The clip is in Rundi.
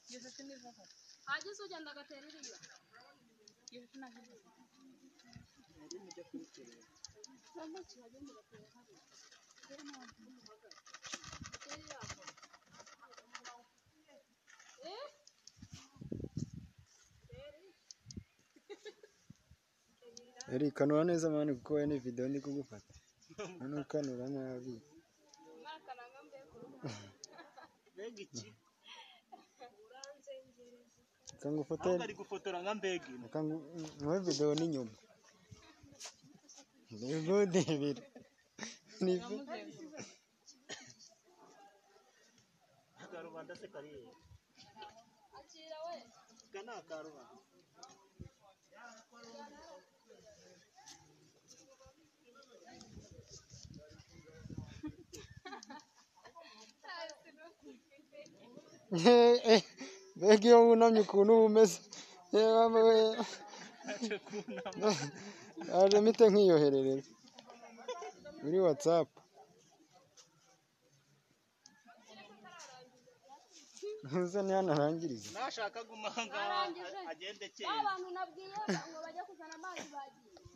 Ngeze siniva hano. hagize ugenda agatera iriya Ngeze sinahize. cyangwa kihajya mugatera hariya Eri kanura neza mani kuko we ni video ndi kugufata. None ukanura nabi. umwaka nanga mbega mbega iki Kangufote ahubwo ari gufotora nka mbega ino kangu mwe video ni nyuma. Ni good ibiri. Ni akarubanda se kariye akira we aka ni akarubanda mbega iyo wunamye ukuntu uba umeze yewe we aje kunama yaje mpite nkiyoherereza muri whatsapp ntuze ntihanarangirize nashaka guma aha ngaha Arangije. agende ba kera bantu nabwiye ngo bajye kuzana amazi bagiye